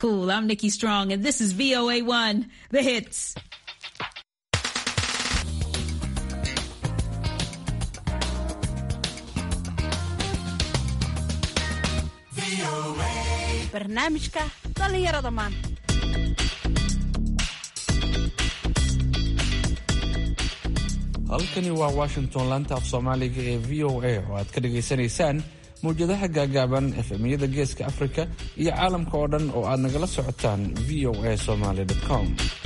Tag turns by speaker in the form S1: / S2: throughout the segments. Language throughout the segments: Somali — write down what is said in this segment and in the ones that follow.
S1: Cool. I'm Nikki Strong, and this is VOA1, the hits.
S2: barnaamijka dhallinyarada maanta
S3: halkani waa washington laanta af soomaaliga ee v o a oo aad ka dhagaysanaysaan mawjadaha gaagaaban efemyada geeska afrika iyo caalamka oo dhan oo aad nagala socotaan v o a somaly com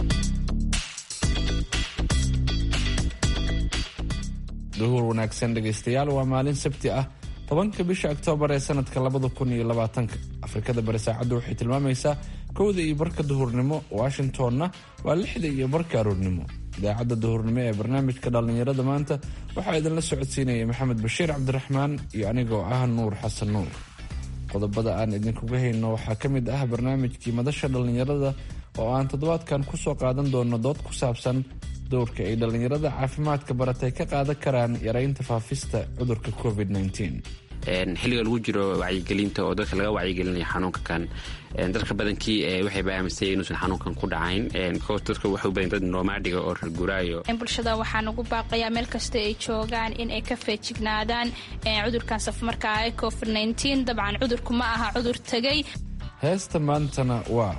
S3: duhur wanaagsan dhegaystayaal waa maalin sabti ah tobanka bisha oktoobar ee sanadka labada kun iyo labaatanka afrikada bari saacaddu waxay tilmaamaysaa kowda iyo barka duhurnimo washingtonna waa lixda iyo barka aroornimo idaacadda duhurnimo ee barnaamijka dhallinyarada maanta waxaa idinla socodsiinaya maxamed bashiir cabdiraxmaan iyo anigoo ah nuur xasan nuur qodobada aan idinkuga hayno waxaa ka mid ah barnaamijkii madasha dhallinyarada oo aan toddobaadkan kusoo qaadan doono dood ku saabsan dowrka ay dhallinyarada caafimaadka baratay ka qaadan karaan yaraynta faafista cudurka covid
S4: xilliga lagu jiro wacyigelinta oo dadka laga wacyigelinayo xanuunka kan dadka badankii waxayba aaminsay inuusan xanuunkan ku dhacayn dadka waxay u badan dad nomaadiga oo rarguraayo
S5: bulshada waxaan ugu baaqayaa meel kasta ay joogaan in ay ka feejignaadaan cudurkan safmarkaa ee covid dabcan cudurku ma aha cudur tegay
S3: heesta maantana waa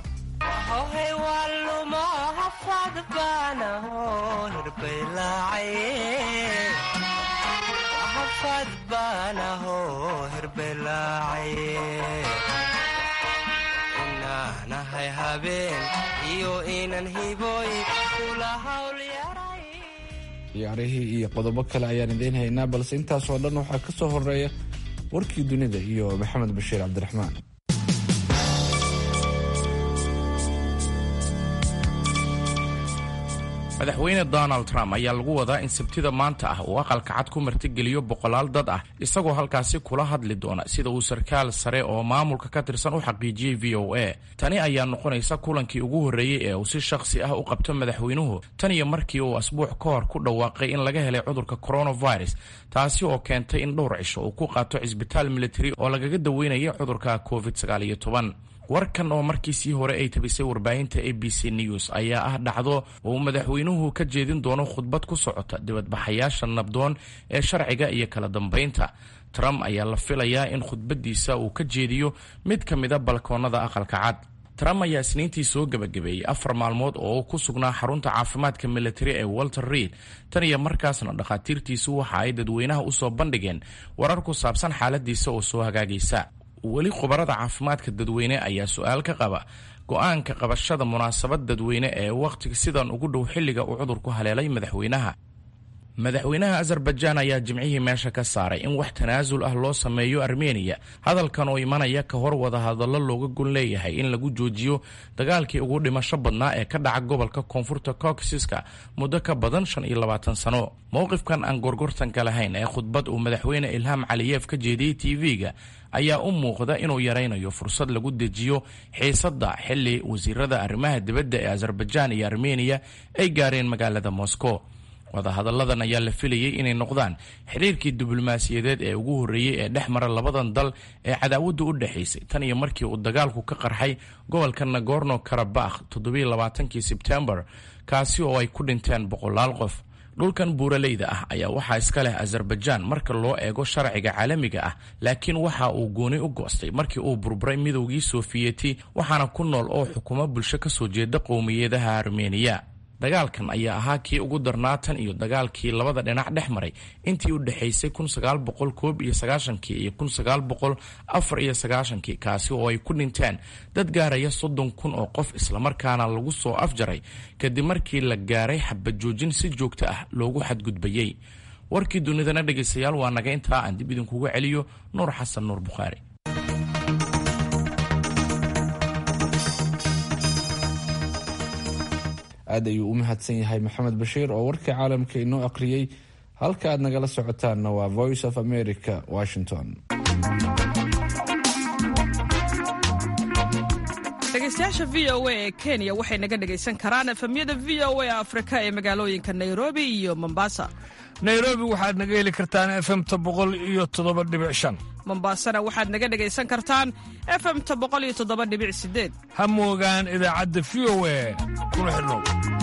S6: inaanahay habeen iyo inan hiboy
S3: ciyaarihii iyo qodobo kale ayaan idiin haynaa balse intaasoo dhan waxaa ka soo horeeya warkii dunida iyo maxamed bashiir cabdiraxmaan
S7: madaxweyne donald trump ayaa lagu wadaa in sabtida maanta ah uu aqalka cad ku martigeliyo boqolaal dad ah isagoo halkaasi kula hadli doona sida uu sarkaal sare oo maamulka ka tirsan u xaqiijiyey v o a tani ayaa noqonaysa kulankii ugu horreeyey ee uu si shakhsi ah u qabto madaxweynuhu tan iyo markii uu asbuuc ka hor ku dhawaaqay in laga helay cudurka coronavirus taasi oo keentay in dhowr cisho uu ku qaato cisbitaal militari oo lagaga daweynaya cudurka covid warkan oo markiisii hore ay tabisay warbaahinta a b c news ayaa ah dhacdo uu madaxweynuhu ka jeedin doono khudbad ku socota dibadbaxayaasha nabdoon ee sharciga iyo kala dambaynta trump ayaa la filayaa in khudbadiisa uu ka jeediyo mid ka mida balkoonada aqalka cad trump ayaa isniintii soo gebagabeeyey afar maalmood oo ku sugnaa xarunta caafimaadka militari ee walter reid tan iyo markaasna dhakhaatiirtiisu waxa ay dadweynaha usoo bandhigeen warar ku saabsan xaaladiisa oo soo hagaagaysa weli khubarada caafimaadka dadweyne ayaa su-aal ka qaba go-aanka qabashada munaasabad dadweyne ee wakhtiga sidan ugu dhow xilliga uu cudurku haleelay madaxweynaha madaxweynaha azerbaijaan ayaa jimcihii meesha ka saaray in wax tanaasul ah loo sameeyo armeniya hadalkan oo imanaya ka hor wadahadallo looga gon leeyahay in lagu joojiyo dagaalkii ugu dhimasho badnaa ee ka dhaca gobolka koonfurta caucasiska muddo ka badan shan iyo labaatan sano mowqifkan aan gorgortanka lahayn ee khudbad uu madaxweyne ilham caliyeef ka jeediyey tv-ga ayaa u muuqda inuu yaraynayo fursad lagu dejiyo xiisadda xilli wasiirada arrimaha dibadda ee azerbaijaan iyo armeniya ay gaareen magaalada moscow wadahadalladan ayaa la filayey inay noqdaan xiriirkii diblomaasiyadeed ee ugu horreeyey ee dhex mara labadan dal ee cadaawaddu u dhexaysay tan iyo markii uu dagaalku ka qarxay gobolka nagorno karabakh toddobailabaatankii sebtembar kaasi oo ay ku dhinteen boqolaal qof dhulkan buuraleyda ah ayaa waxaa iska leh azerbaijaan marka loo eego sharciga caalamiga ah laakiin waxa uu gooni u goostay markii uu burburay midowgii sofiyeeti waxaana ku nool oo xukumo bulsho ka soo jeeda qowmiyadaha armeniya dagaalkan ayaa ahaa kii ugu darnaa tan iyo dagaalkii labada dhinac dhex maray intii u dhexaysay iyo iyo kaasi oo ay ku dhinteen dad gaaraya soddon kun oo qof islamarkaana lagu soo afjaray kadib markii la gaaray xabajoojin si joogto ah loogu xadgudbayey warkii dunidana dhegaystayaal waa naga intaa aan dib idinkuga celiyo nuur xasan nuur bukhaari
S3: aad ayuu u mahadsan yahay maxamed bashiir oo warkii caalamka inoo aqriyey halka aad nagala socotaanna waa voice of america washington
S8: dhegeystayaasha v o a ee kenya waxay naga dhegaysan karaan efemyada v o a afrika ee magaalooyinka nairobi iyo mombasa
S9: nairobi waxaad naga heli kartaan efemta boqol iyo toddoba dhibic shan
S8: mombaasana waxaad naga dhegaysan kartaan efemta boqoliyotodobadhibicsideed
S9: ha moogaan idaacadda v o e kuna xidhnow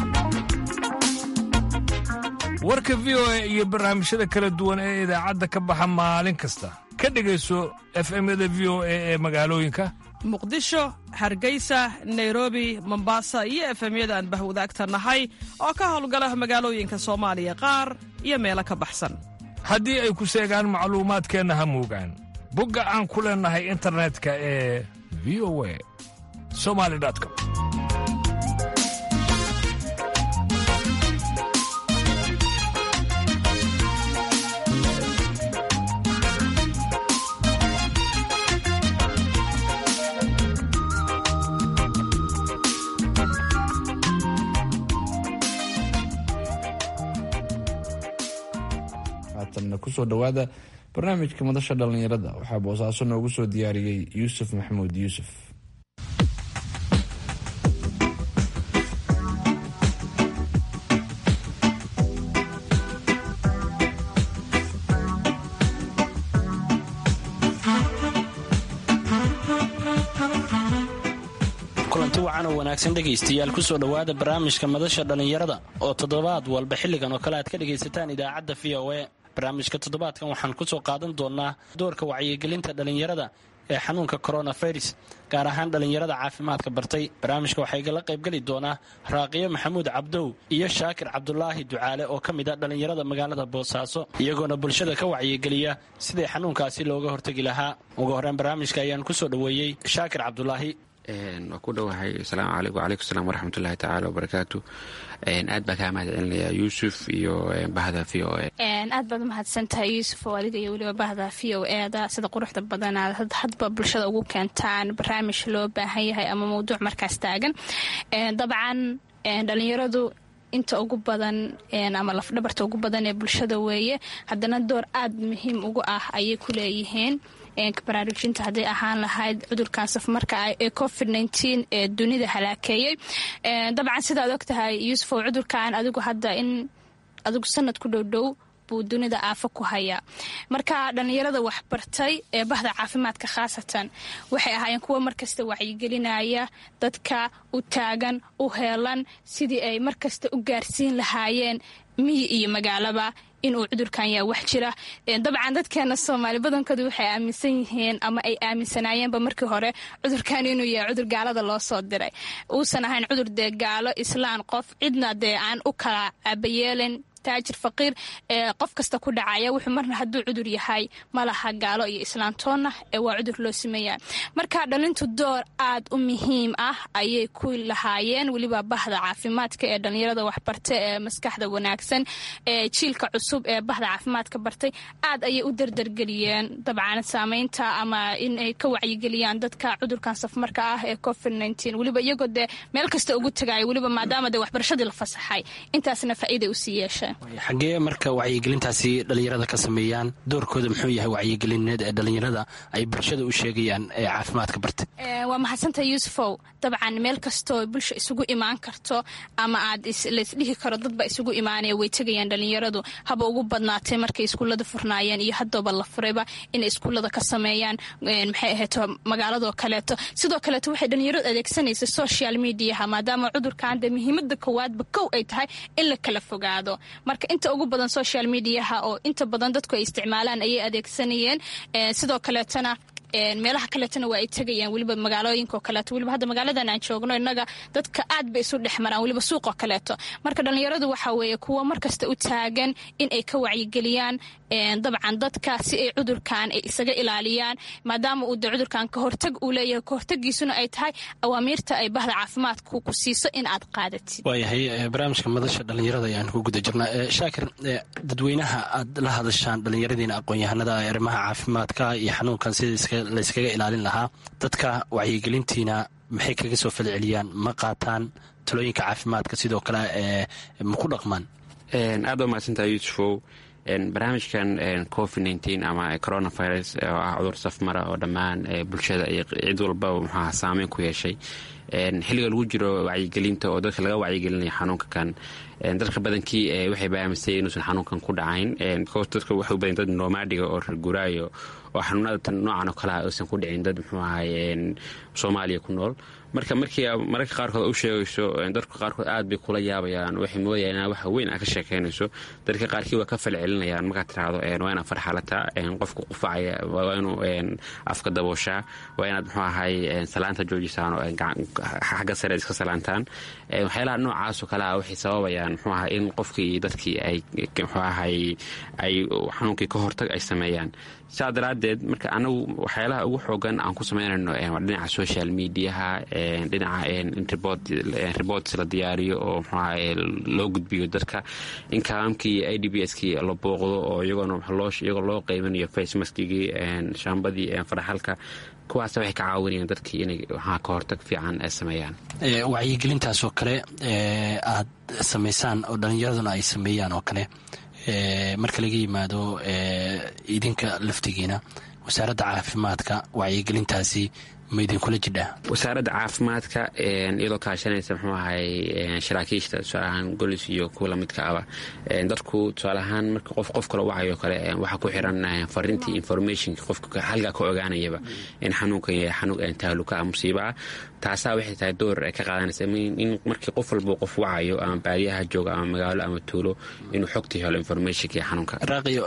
S9: warka v o e iyo barnaamijyada kala duwan ee idaacadda ka baxa maalin kasta ka dhegayso efemyada v o e ee magaalooyinka
S8: muqdisho hargeysa nairobi mombasa iyo efemyada aan bahwadaagta nahay oo ka howlgala magaalooyinka soomaaliya qaar iyo meelo ka baxsan
S9: haddii ay ku seegaan macluumaadkeenna ha moogaan bogga aan ku leennahay internetka ee v o e somali com
S3: haatanna kusoo dhowaada barnaamijka madasha dhallinyarada waxaa boosaaso noogu soo diyaariyey yuusuf maxamuud yuusuf
S10: kulanti wacan oo wanaagsan dhegaystayaal kusoo dhowaada barnaamijka madasha dhallinyarada oo toddobaad walba xilligan oo kale aad ka dhegaysataan idaacadda v o e barnaamijka toddobaadkan waxaan kusoo qaadan doonaa doorka wacyigelinta dhallinyarada ee xanuunka coronavirus gaar ahaan dhallinyarada caafimaadka bartay barnaamijka waxaa igala qaybgeli doonaa raaqiyo maxamuud cabdow iyo shaakir cabdulaahi ducaale oo ka mid a dhallinyarada magaalada boosaaso iyagoona bulshada ka wacyigeliya sidai xanuunkaasi looga hortegi lahaa ugu horreyn barnaamijka ayaan kusoo dhoweeyey shaakir cabdulaahi
S4: waa ku dhowahay asalaamu calaykum wacalaykum salaam waraxmatullahi tacaala wabarakaatu aad baa kaa mahad celinayaa yuusuf iyo bahda v o e
S5: aad baad umahadsantahay yuusuf oo adiga iyo weliba bahda v o eda sida quruxda badanaad hadba bulshada ugu keentaan barnaamij loo baahan yahay ama mawduuc markaas taagan dabcan dhalinyaradu inta ugu badan ama lafdhabarta ugu badan ee bulshada weeye haddana door aad muhiim ugu ah ayay ku leeyihiin baraarujinta hadday ahaan lahayd cudurkan safmarka ah ee covid ee dunida halaakeeyey dabcan sidaad og tahay yuusufow cudurkan adigu hadda in adigu sanad ku dhowdhow buu dunida aafo ku hayaa marka dhallinyarada waxbartay ee bahda caafimaadka khaasatan waxay ahaayeen kuwa markasta wacyigelinaya dadka u taagan u heelan sidii ay markasta u gaarsiin lahaayeen miyi iyo magaalaba inuu cudurkan yaa wax jira dabcan dadkeena soomaali badankoodu waxay aaminsan yihiin ama ay aaminsanaayeenba markii hore cudurkan inuu yahay cudur gaalada loo soo diray uusan ahayn cudur dee gaalo islaan qof cidna dee aan u kala aabayeelin taajir faqiir ee qof kasta ku dhacaya wuxuu marna hadduu cudur yahay malaha gaalo iyo islaantoonna ee waa cudur loo sameeya marka dhalintu door aad u muhiim ah ayay ku lahaayeen weliba bahda caafimaadka ee dhallinyarada waxbarta ee maskaxda wanaagsan ee jiilka cusub ee bahda caafimaadka bartay aad ayay u dardargeliyeen dabcan saameynta ama in ay ka wacyigeliyaan dadka cudurkan safmarka ah ee covid weliba iyagoo dee meel kasta ugu tagaaya weliba maadaama dee waxbarashadii la fasaxay intaasna faa'iiday usii yeesheen
S10: xaggee marka wacyigelintaasi dhallinyarada ka sameeyaan doorkooda muxuu yahay wacyigelineed ee dhallinyarada ay bulshada u sheegayaan ee caafimaadka bartay
S5: waa mahadsantaha yuusufow dabcan meel kastoo bulsha isugu imaan karto ama aad laysdhihi karo dadba isugu imaanaya way tegayaan dhallinyaradu haba ugu badnaatay markay iskuullada furnaayeen iyo haddooba la furayba inay iskuullada ka sameeyaan maxay ahayto magaaladoo kaleeto sidoo kaleeto waxay dhallinyaradu adeegsanaysa social mediaha maadaama cudurkan dee muhiimada koowaadba kow ay tahay in la kala fogaado marka inta ugu badan social mediaha oo inta badan dadku ay isticmaalaan ayay adeegsanayeen sidoo kaleetona meelaha kaleetona waa ay tegayaan weliba magaalooyinkaoo kaleeto weliba hadda magaaladan aan joogno innaga dadka aad bay isu dhex maraan weliba suuqoo kaleeto marka dhallinyaradu waxaa weeye kuwa markasta u taagan in ay ka wacyigeliyaan dabcan dadka si ay cudurkan ay isaga ilaaliyaan maadaama uu de cudurkan kahortag uu leeyahay kahortagiisuna ay tahay awaamiirta ay bahda caafimaadku ku siiso in aad qaadatid
S10: waayahay barnaamijka madasha dhallinyarada ayaan ku guda jirnaa shaakir dadweynaha aad la hadashaan dhallinyaradiina aqoon-yahanada ee arrimaha caafimaadka iyo xanuunkan sida layskaga ilaalin lahaa dadka wacyigelintiina maxay kaga soo falceliyaan ma qaataan talooyinka caafimaadka sidoo kale ma ku dhaqmaan
S4: aad baa mahadsantaha yuusufow barnaamijkan covid ama coronavirus oo ah cudur safmara oo dhammaan bulshada iyo cid walba muxuaha saameyn ku yeeshay xilliga lagu jiro wacyigelinta oo dadka laga wacyigelinaya xanuunka kan dadka badankii waxay baamisay inuusan xanuunkan ku dhacayn dadka waxay u badan dad nomaadiga oo reer guraayo oo xanuunada tan noocan oo kalea aysan ku dhicin dad muxuu ahay soomaaliya ku nool marka markii mararka qaarkood u sheegayso dadka qaarkood aad bay kula yaabayaan waxay moodayaan inaa waxa weyn aa ka sheekaynayso dadka qaarkii waa ka falcelinayaan markaad tiraahdo waa inaad farxalataa qofka qufacaya waa inuu afka dabooshaa waa inaad muxuu ahay salaanta joojisaan oo xagga sare iska salaantaan waxyaalaha noocaasoo kale ah waxay sababayaan muxuu ahay in qofkii iyo dadkii ay muxuu ahay ay xanuunkii ka hortag ay sameeyaan saa daraaddeed marka anagu waxyaalaha ugu xoogan aan ku samaynayno waa dhinaca social mediaha dhinaca reports la diyaariyo oo mxuaha loo gudbiyo dadka in kalaamkii i d b s kii la booqdo oo iyagoona iyagoo loo qaybanayo facemaskigii shaambadii faraxalka kuwaas waxay ka caawinayaan dadkii inay waxaa ka hortag fiican ay sameeyaan
S10: wacyigelintaasoo kale aad samaysaan oo dhallinyaraduna ay sameeyaan oo kale marka laga yimaado idinka laftigiina wasaaradda caafimaadka wacyigelintaasi ma idinkula jidhaa
S4: wasaaradda caafimaadka iyadoo kaashanaysa muxuu ahay saraakiishta tusaale ahaan golis iyo kuwa lamidka aba dadku tusaale ahaan marka qof qof kale wacayo kale waxaa ku xiran fariintii informationka qofka halkaa ka ogaanayaba in xanuunkan yahay xanuun tahluka ah musiiba ah taasaa waxay tahay door ay ka qaadanaysa in markii qof walba qof wacayo ama baadiyaha jooga ama magaalo ama tuulo inuu xogtii helo informationka iyo xanuunka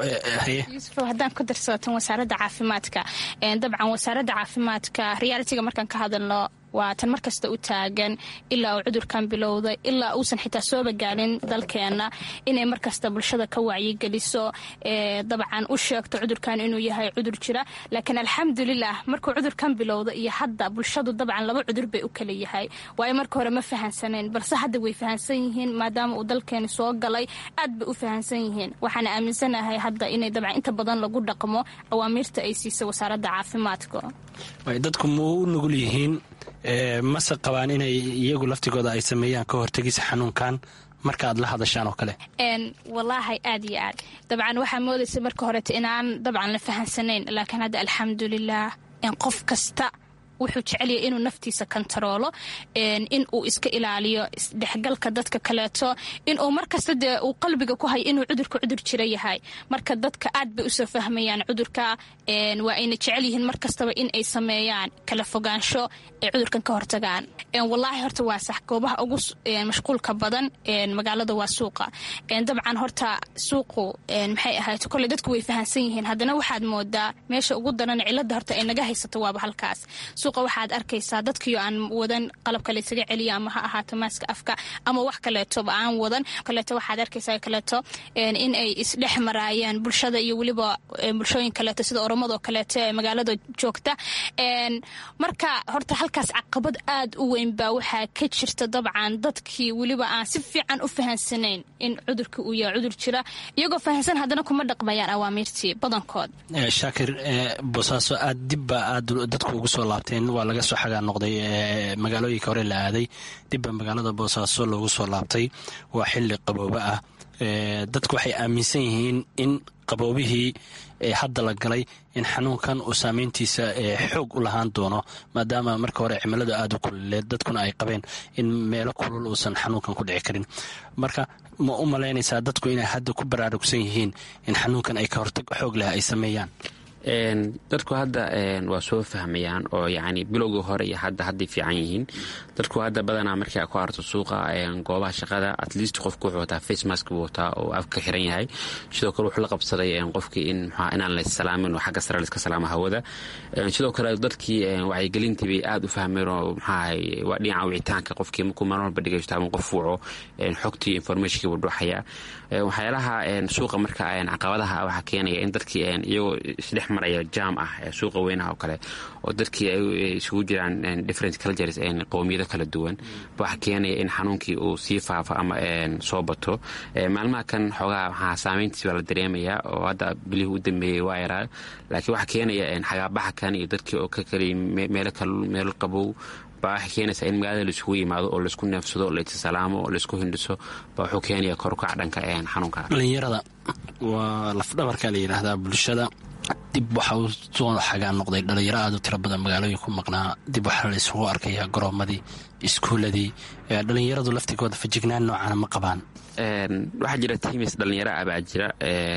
S5: yuusuf haddaan ku darsatan wasaaradda caafimaadka dabcan wasaaradda caafimaadka realitiga markaan ka hadalno waa tan mar kasta u taagan ilaa uu cudurkan bilowday ilaa uusan xitaa sooba gaalin dalkeenna inay markasta bulshada ka wacyigeliso dabcan u sheegto cudurkan inuu yahay cudur jira laakiin alxamdulilah markuu cudurkan bilowda iyo hadda bulshadu dabcan laba cudur bay u kala yahay waayo marka hore ma fahansanayn balse hadda way fahansan yihiin maadaama uu dalkeeni soo galay aad bay u fahansan yihiin waxaana aaminsanahay hadda inay dabcan inta badan lagu dhaqmo awaamiirta ay siisa wasaaradda caafimaadka
S10: dadku ma u nugul yihiin mase qabaan inay iyagu laftigooda ay sameeyaan ka hortegisa xanuunkan marka aad la hadashaan oo kale
S5: walaahi aad iyo aad dabcan waxaa moodaysa marka horeta inaan dabcan la fahansanayn laakiin hadda alxamdulilah qof kasta wuxuu jecelyahay inuu naftiisa kontaroolo in uu iska ilaaliyo isdhexgalka dadka kaleeto inuu markasta dee uu qalbiga ku hayo inuu cudurka cudur jira yahay marka dadka aad bay usoo fahmayaan cudurka waa ayna jecel yihiin mar kastaba in ay sameeyaan kala fogaansho ay cudurkan ka hortagaan walaahi horta waa sax goobaha ugu mashquulka badan magaalada waa suuqa dabcan horta suuqu maxay ahayd koley dadku way fahansan yihiin haddana waxaad moodaa meesha ugu daran cilada horta ay naga haysato waaba halkaas suuqa waxaad arkaysaa dadkiio aan wadan qalabka laysaga celiya ama ha ahaato maaska afka ama wax kaleetoba aan wadan kaleeto waxaad arkaysaa kaleeto in ay isdhex maraayaan bulshada iyo weliba bulshooyin kaleeto sida oromadoo kaleeto ee magaalada joogta marka horta halkaas caqabad aad u weyn baa waxaa ka jirta dabcan dadkii weliba aan si fiican u fahansanayn in cudurka uu yahay cudur jira iyagoo fahansan haddana kuma dhaqmayaan awaamiirtii badankood
S10: shaakir boosaaso aad dibba aad dadku ugu soo laabteen waa laga soo xagaa noqday magaalooyinka hore la aaday dibba magaalada boosaaso loogu soo laabtay waa xili qabooba ah dadku waxay aaminsan yihiin in qaboobihii hadda la galay in xanuunkan uu saameyntiisa xoog u lahaan doono maadaama marka hore cimiladu aada u kululeed dadkuna ay qabeen in meelo kulul uusan xanuunkan ku dhici karin marka ma u malaynaysaa dadku inay hadda ku baraarugsan yihiin in xanuunkan ay ka hortag xoog leh ay sameeyaan
S4: dadku hadda waa soo fahmayaan oo yani bilowgii hore iyo hadda hadday fiican yihiin dadku hadda badanaa markii ku harto suuqa goobaha shaqada at least qofku wuxuu wataa face mask buu wataa oo afka xiran yahay sidoo kale wuxuu la qabsaday qofkii in mxua inaan la salaamin oo xagga sare laiska salaamo hawada sidoo kale dadkii wacyigelintii bay aada u fahmeen oo maxaahay waa dhinaca wicitaanka qofkii markuu maalin walba dhegeysto ama qof wuco xogtii informationkii buu dhuxaya waxyaalaha suuqa marka caqabadaha waxaa keenaya in dadkii iyagoo isdhex maraya jaam ah suuqa weynaha oo kale oo dadkii ay isugu jiraan different cultures qowmiyado kala duwan waxaa keenaya in xanuunkii uu sii faafo ama soo bato maalmaha kan xoogaa waxaa saameyntiis baa la dareemayaa oo hadda bilihii u dambeeyey waa yaraa laakiin waxaa keenaya xagaabaxa kan iyo dadkii oo ka kaliya meelo qabow baa waxay keenaysaa in magaalada laisugu yimaado oo laisku neefsado laissalaamo oo laisku hindhiso baa wuxuu keenaya korukac dhanka xanuunka
S10: dhalinyarada waa lafdhabarka la yidhaahdaa bulshada dib waxa uu soo xagaan noqday dhalinyaro aad u tiro badan magaalooyin ku maqnaa dib waxaa la isugu arkayaa garoomadii iskuuladii dhalinyaradu laftigooda fajignaan noocana ma qabaan
S4: waxaa jira timis dhalinyaro ah baa jira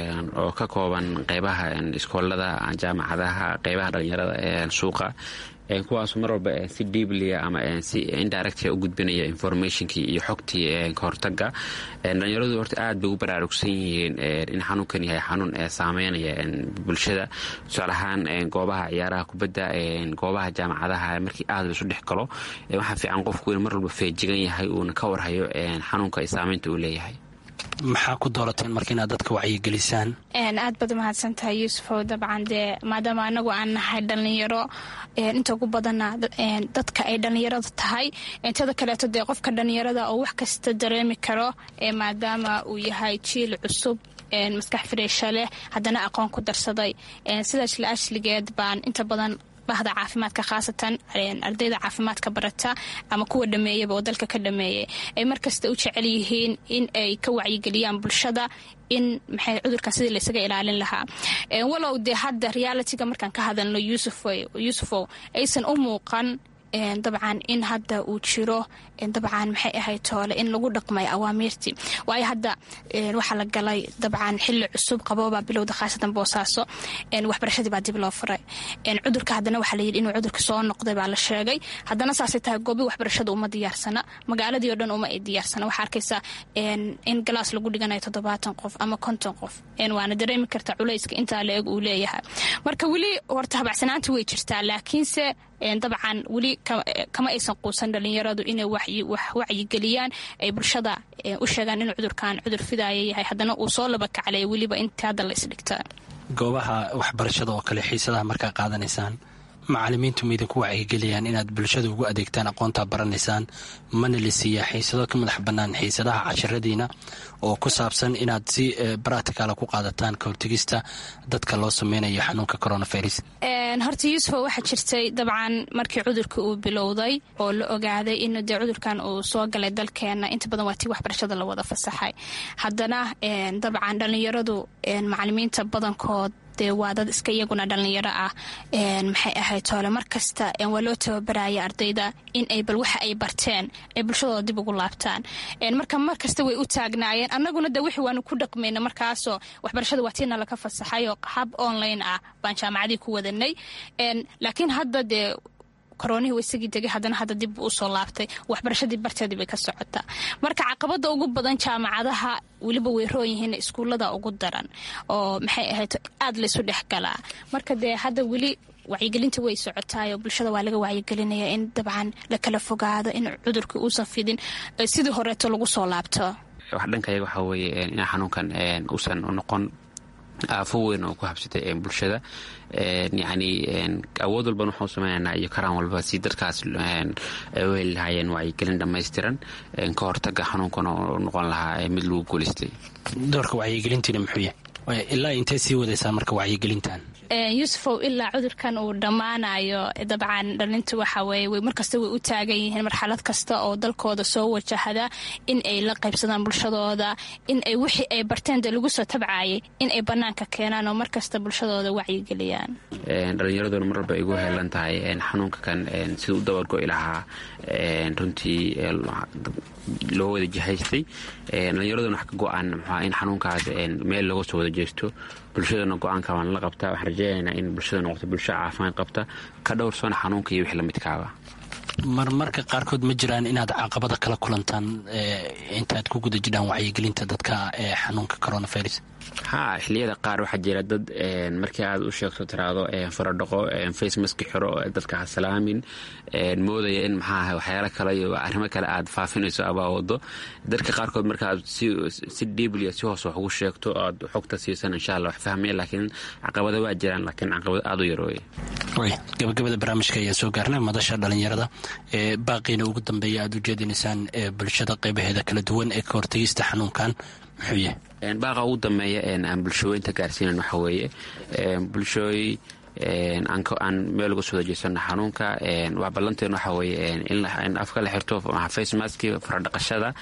S4: oo ka kooban qeybaha iskoolada jaamacadaha qeybaha dhalinyarada suuqa kuwaasu mar walba si diiblia ama si indirect u gudbinaya informationkii iyo xogtii kahortaga dhalinyaradu horta aad bay u baraarugsan yihiin in xanuunkan yahay xanuun saameynaya bulshada tusaale ahaan goobaha ciyaaraha kubadda goobaha jaamacadaha markii aad la isu dhex galo waxaa fiican qofku in mar walba feejigan yahay uuna ka warhayo xanuunka saameynta uu leeyahay
S10: maxaa ku doorateen marka inaad dadka wacyigelisaan
S5: aad baad umahadsantahay yuusufow dabcan dee maadaama anagu aan nahay dhalinyaro inta ugu badana dadka ay dhalinyarada tahay intada kaleeto dee qofka dhalinyarada oo wax kasta dareemi karo maadaama uu yahay jiil cusub maskax firiisha leh haddana aqoon ku darsaday sidaas la ashligeed baan inta badan bahda caafimaadka khaasatan ardayda caafimaadka barata ama kuwa dhameeyaba oo dalka ka dhameeyay ay markasta u jecel yihiin in ay ka wacyigeliyaan bulshada in maxay cudurkan sidii laysaga ilaalin lahaa walow dee hadda realitiga markaan ka hadalno yuusufow aysan u muuqan dabcan in hadda uu jiro dabcan maxay ahayd toole in lagu dhaqmay awaamiirtii waayo hadda waxaa la galay dabcan xili cusub qaboobaa bilowda khaasatan boosaaso waxbarashadii baa dib loo furay cudurka haddana waxaa layidhi inuu cudurka soo noqday baa la sheegay haddana saasay tahay goobi waxbarashada uma diyaarsana magaaladii o dhan uma ay diyaarsana waxaa arkaysaa in galaas lagu dhiganayo toddobaatan qof ama konton qof waana dareemi karta culayska intaa la eg uu leeyahay marka weli horta habacsanaanta way jirtaa laakiinse dabcan weli kama aysan quusan dhalinyaradu inay wacyigeliyaan ay bulshada u sheegaan inuu cudurkan cudur fidaaya yahay haddana uu soo laba kaclay weliba inta hadda la isdhigta
S10: goobaha waxbarashada oo kale xiisadaha markaa qaadanaysaan macalimiintu ma idinku wacyigeliyaan inaad bulshada ugu adeegtaan aqoontaa baranaysaan mana la siiyaa xiisado ka madax bannaan xiisadaha casharadiina oo ku saabsan inaad si baracticala ku qaadataan ka hortegista dadka loo sameynayo xanuunka coronavirus
S5: horta yuusufo waxaa jirtay dabcan markii cudurka uu bilowday oo la ogaaday in dee cudurkan uu soo galay dalkeena inta badan waa tii waxbarashada la wada fasaxay haddana dabcan dhallinyaradu macalimiinta badankood dee waa dad iska iyaguna dhallinyaro ah maxay ahayd toole markasta waa loo tababaraya ardayda in ay bal waxa ay barteen ay bulshadooda dib ugu laabtaan marka markasta way u taagnaayeen annaguna de wixii waanu ku dhaqmayna markaasoo waxbarashada waa tiina laga fasaxayoo hab online ah baan jaamacadii ku wadanay laakiin hadda dee koronihii wa isagii degay haddana hadda dib buu usoo laabtay waxbarashadii barteedii bay ka socotaa marka caqabada ugu badan jaamacadaha weliba way roon yihiin iskuullada ugu daran oo maxay ahayd aad laysu dhex galaa marka dee hadda weli wacyigelinta way socotaayoo bulshada waa laga wacyigelinaya in dabcan la kala fogaado in cudurka uusan fidin sidii horeeto lagu soo laabto
S4: wax dhankayaga waxaa weeye in xanuunkan uusan noqon aafo weyn oo ku habsatay bulshada yacni awood walban waxau sameynaynaa iyo karaan walba si dadkaas u heli lahaayeen wacyigelin dhammaystiran ka hortaga xanuunkana oo noqon lahaa mid lagu guulaystay
S10: doorka wacyigelintiina muxuu yahay ilaa intee sii wadaysaa marka wacyigelintan
S5: yuusufow ilaa cudurkan uu dhammaanayo dabcan dhalinta waxa weye way markasta way u taagan yihiin marxalad kasta oo dalkooda soo wajahda in ay la qaybsadaan bulshadooda in ay wixii ay barteen dee lagu soo tabcaayay in ay bannaanka keenaan oo markasta bulshadooda wacyigeliyaan
S4: dhalinyaraduna mar walba igu heelan tahay xanuunka kan sida u dabargo'i lahaa runtii loo wada jihaystay dhalinyaraduna wax ka go-aan mxua in xanuunkaas meel looga soo wada jeesto bulshadana go-aanka waan la qabtaa waxaan rajeynaynaa in bulshada noqoto bulsho caafimaad qabta ka dhowrsana xanuunka iyo wixii lamidkaaba
S10: marmarka qaarkood ma jiraan inaad caqabada kala kulantaan intaad ku guda jidhaan wacyigelinta dadka ee xanuunka coronavirus
S4: ha xiliyada qaar waxaa jira dad markii aad u sheegto tiraado faradhaqo facemaski xiro dadka ha salaamin moodaya in maxaaha waxyaalo kale iyo arrimo kale aad faafinayso abaa wado dadka qaarkood markaaad si dhiiblia si hoos wax ugu sheegto aad xogta siisan insha alla wax fahmaya laakiin caqabado waa jiraan laakiin caqabado aada u yarooye
S10: gabagabada barnaamijka ayaa soo gaarnay madasha dhalinyarada ee baaqiina ugu dambeeya aad u jeedinaysaan bulshada qeybaheeda kala duwan ee ka hortegista xanuunkan muxuu yahay
S4: baaqa ugu dambeeya aan bulshooyinta gaarsiinan waxa weeye bulshooy aan meel uga soo dajeysano xanuunka waa ballanteen waxa weye in afka la xirto face maski faradhaqashada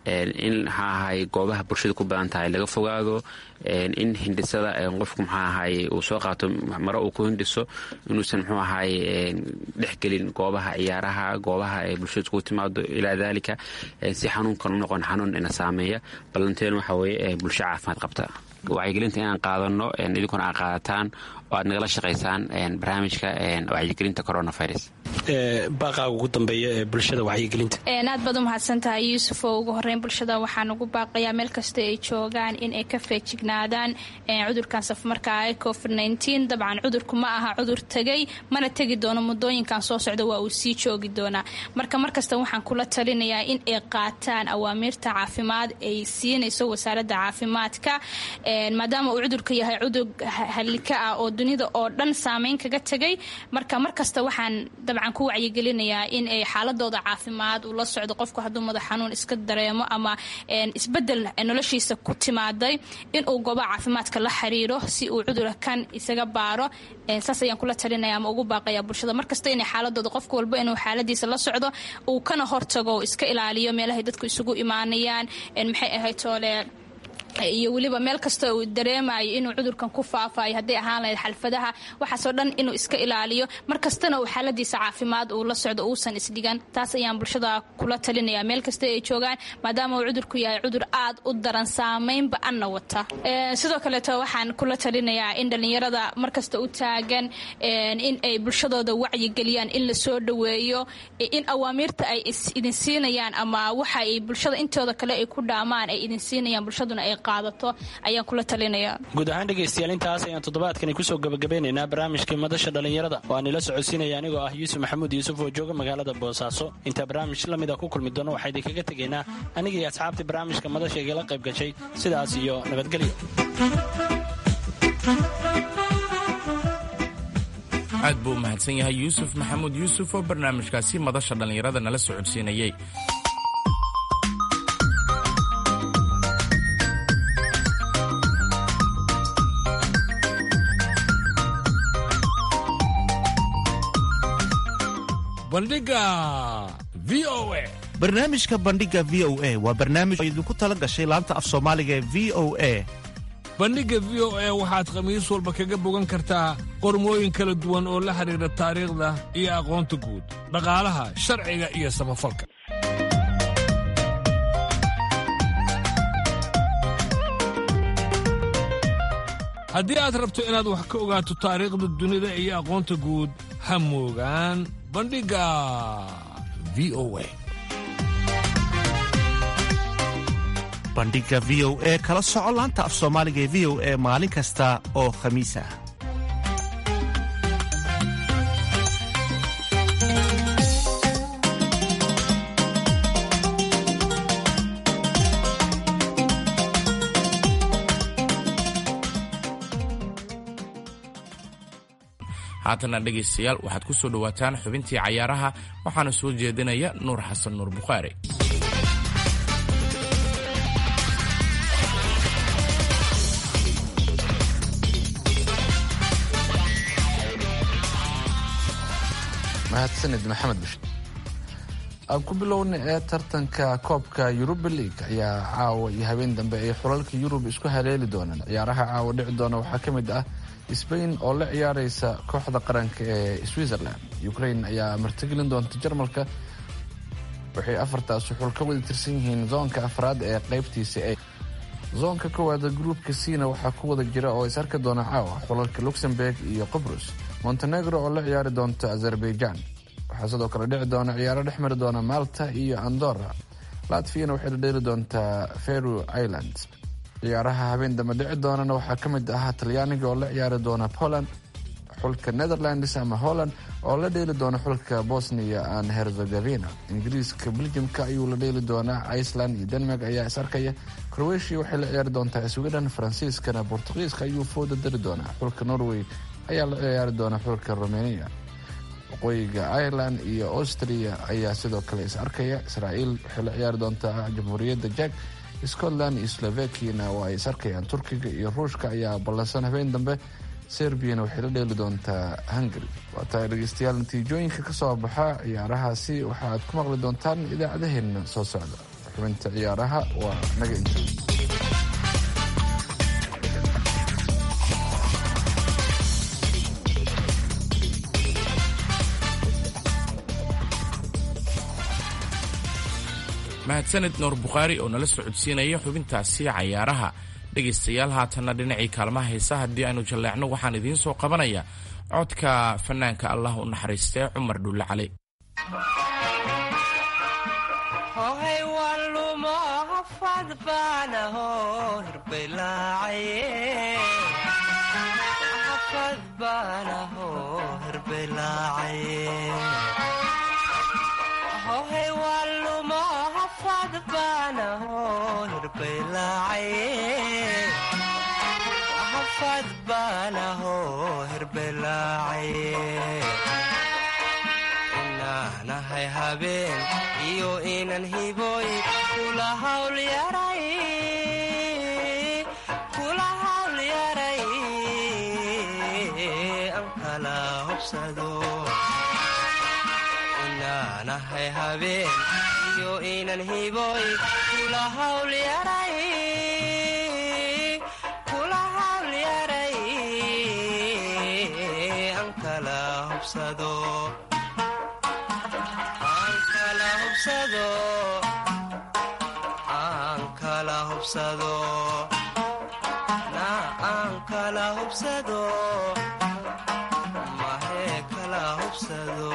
S4: in maxaa ahay goobaha bulshada ku badan tahay laga fogaado in hindhisada qofku maxaa ahay uu soo qaato maro uu ku hindhiso inuusan muxuu ahay dhexgelin goobaha ciyaaraha goobaha ee bulshada iskugu timaado ilaa daalika si xanuunkan u noqon xanuun ina saameeya ballanteen waxa weye bulsho caafimaad qabta wacyigelinta inaan qaadano idinkuna aad qaadataan oo aad nagala shaqaysaan barnaamijka wacyigelinta coronavirus
S10: baaqaaga ugu dambeeya ee bulshada wacyigelinta
S5: aad baad u mahadsantahay yuusufoo ugu horeyn bulshada waxaan ugu baaqayaa meel kasta ay joogaan in ay ka feejignaadaan cudurkan safmarkaa ee covid dabcan cudurku ma aha cudur tegay mana tegi doono muddooyinkan soo socda waa uu sii joogi doonaa marka markasta waxaan kula talinayaa in ay qaataan awaamiirta caafimaad ay siinayso wasaaradda caafimaadka maadaama uu cudurka yahay cudur halika ah oo dunida oo dhan saameyn kaga tegay marka markasta waxaan dabcan ku wacyigelinayaa in ay xaaladooda caafimaad uu la socdo qofku hadduu madax xanuun iska dareemo ama isbedel noloshiisa ku timaaday inuu goobaha caafimaadka la xiriiro si uu cudura kan isaga baaro saas ayaan kula talinaya ama ugu baaqaya bulshada markasta inay xaaladooda qofka walba inuu xaaladiisa la socdo uu kana hortago iska ilaaliyo meelahay dadku isugu imaanayaan maxay ahayd toole iyo weliba meel kasta uu dareemayo inuu cudurkan ku faafayo hadday ahaan lahayd xalfadaha waxaasoo dhan inuu iska ilaaliyo mar kastana uu xaaladiisa caafimaad uu la socdo uusan isdhigan taas ayaan bulshada kula talinaya meel kasta ay joogaan maadaama uu cudurku yahay cudur aad u daran saamaynba anna wata sidoo kaleeto waxaan kula talinayaa in dhallinyarada markasta u taagan in ay bulshadooda wacyigeliyaan in la soo dhoweeyo in awaamiirta ay idin siinayaan ama waxa ay bulshada intooda kale ay ku dhaamaan ay idin siinayaan bulshaduna ay ayaan kula talinaya
S10: guud ahaan dhegaystayaal intaas ayaan toddobaadkani kusoo gabagabeynaynaa barnaamijkii madasha dhallinyarada oo aan ila socodsiinaya anigoo ah yuusuf maxamuud yuusuf oo jooga magaalada boosaaso intaa barnaamij la mid a ku kulmi doono waxaa idinkaga tegaynaa anigii asxaabtii barnaamijka madasha igala qayb gashay sidaas iyo nabadgelyo
S7: aad buu u mahadsan yahay yuusuf maxamuud yuusuf oo barnaamijkaasi madasha dhallinyarada nala socodsiinayey
S11: barnaamijka bandhiga v o a waa barnaamij oo idinku tala gashay laanta af soomaaliga ee v o a
S9: bandhigga v o a waxaad khamiis walba kaga bogan kartaa qormooyin kala duwan oo la xidhiidha taariikhda iyo aqoonta guud dhaqaalaha sharciga iyo samafalka haddii aad rabto inaad wax ka ogaato taariikhda dunida iyo aqoonta guud ha moogaan bandhigga v o a
S11: bandhigga v o e kala soco laanta af soomaaliga ee v o e maalin kasta oo khamiis ah
S7: haatana dhegaystayaal waxaad ku soo dhowaataan xubintii cayaaraha waxaana soo jeedinaya nuur xasan nuur bukhaari
S3: mahadsanid maxamed bish aan ku bilowna ee tartanka koobka yuruba league ayaa caawa iyo habeen dambe ay xulalka yurub isku haleeli doonaan ciyaaraha caawa dhici doona waxaa ka mid ah sbain oo la ciyaareysa kooxda qaranka ee switzerland ukraine ayaa martigelin doonta jarmalka waxay afartaas xul ka wada tirsan yihiin zoonka afraad ee qaybtiisa e zoonka koowaada gruupka cna waxaa ku wada jira oo is arki doona caawa xulalka luxemburg iyo qobrus montenegro oo la ciyaari doonta azerbaijan waxaa sidoo kale dhici doona ciyaaro dhex mari doona malta iyo andorra latviana waxay la dheeli doontaa feru islands ciyaaraha habeen dambe dhici doonana waxaa ka mid ah talyaaniga oo la ciyaari doona poland xulka netherlands ama holland oo la dheeli doona xulka bosnia and herzegovina ingiriiska beljimka ayuu la dheeli doonaa iceland iyo denmark ayaa is arkaya croatia waxay la ciyaari doontaa sweden faransiiskana bortugiiska ayuu fooda dari doonaa xulka norway ayaa la ciyaari doona xulka romania waqooyiga ireland iyo austria ayaa sidoo kale is arkaya israa'iil waxay la ciyaari doontaa jamhuuriyadda jak scotland iyo slovakiana waa ay is arkayaan turkiga iyo ruushka ayaa ballansan habeen dambe serbiyana waxay la dheeli doontaa hungary waa tahay dhegeystayaal natiijooyinka ka soo baxa ciyaarahaasi waxa aad ku maqli doontaan idaacadaheenna soo socda xubinta ciyaaraha waa naga inta
S7: mahadsanid nuur bukhaari oo nala socodsiinaya xubintaasi cayaaraha dhegaystayaal haatanna dhinacii kaalmaha heesa haddii aynu jalleecno waxaan idiin soo qabanaya codka fanaanka allah u naxariistee cumar dhulle cali
S6: inaanahay habeen iyo inan hiboy kula hawl yaray an kala hobsado inaanahay habeen iyo inan hiboy kula hawl yaray aan kala hubsado mahee kala hubsado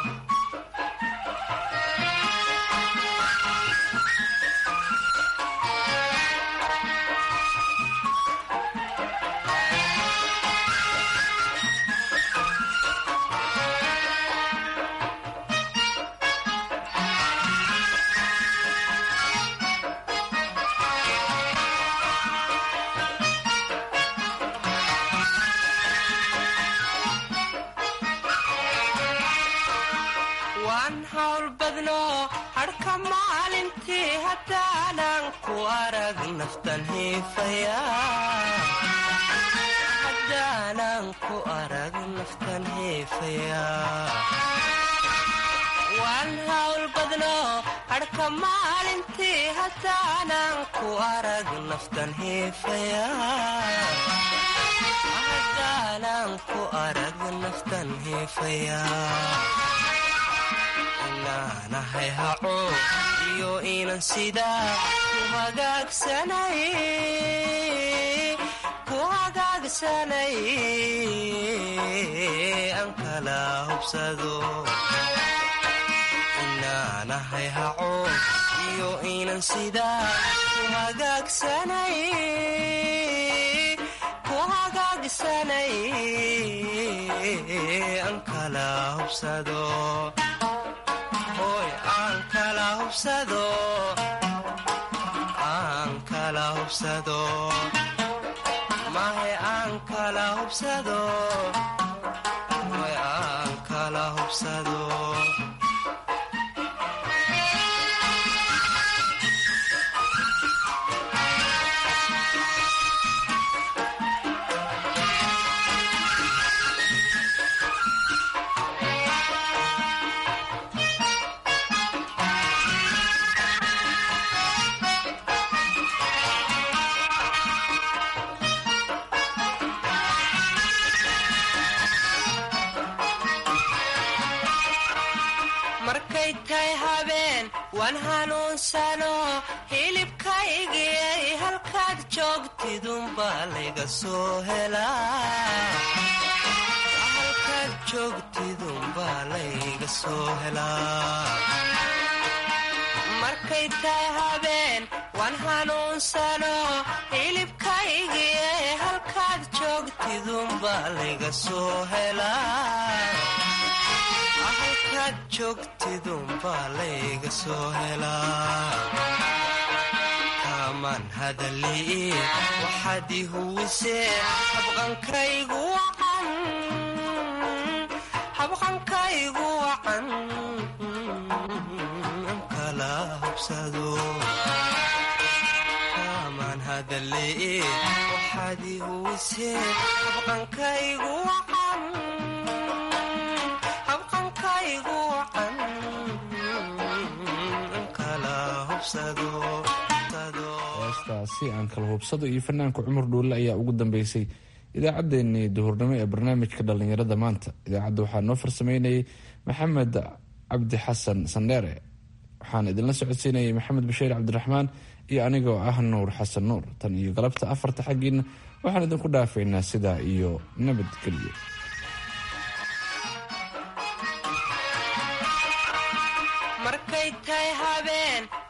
S6: waan hawl badno hadhka maalintii haddaanan ku arag naftan hiifaya waan hawl badno hadhka maalintii haddaanan ku arag naftan hiifaya haddaanan ku arag naftan hiifaya inaanahay haco iyo inan sidaa ku hagaagsanay ku hagaagsanay an kala hubsado inaanahay haco iyo inan sidaa ku hagaagsanay ku hagaagsanay an kala hubsado aan kala hubsado aan kala hubsado mahe aan kala hubsado way aan kala hubsado markay tahay habeen waan hanuunsano hilibkaygiyay halkaad joogtidunbaa layga soo helaahalkaad joogtidunbaa layga soo helaa markay tahay habeen waan hanuunsano hilibkaygiyay halkaad joogtidunbaa layga soo helaa halkaad joogtidunbaa layga soo helaa kaamaan hadalii waxaad i huwisee habqankaygu wacan habqankaygu wacan kala hubsado kaamaan hadalii farxadi huwise habqankaygu wacan habqankaygu wacan kala hubsado
S3: heestaasi aan kala hubsado iyo fanaanka cumar dhuulle ayaa ugu dambeysay idaacaddeenii duhurnimo ee barnaamijka dhallinyarada maanta idaacadda waxaa noo farsameynayay maxamed cabdi xasan sandheere waxaan idinla socodsiinayay maxamed bashiir cabdiraxmaan iyo anigoo ah nuur xasan nuur tan iyo galabta afarta xaggiina waxaan idinku dhaafaynaa sidaa iyo nabadgelyo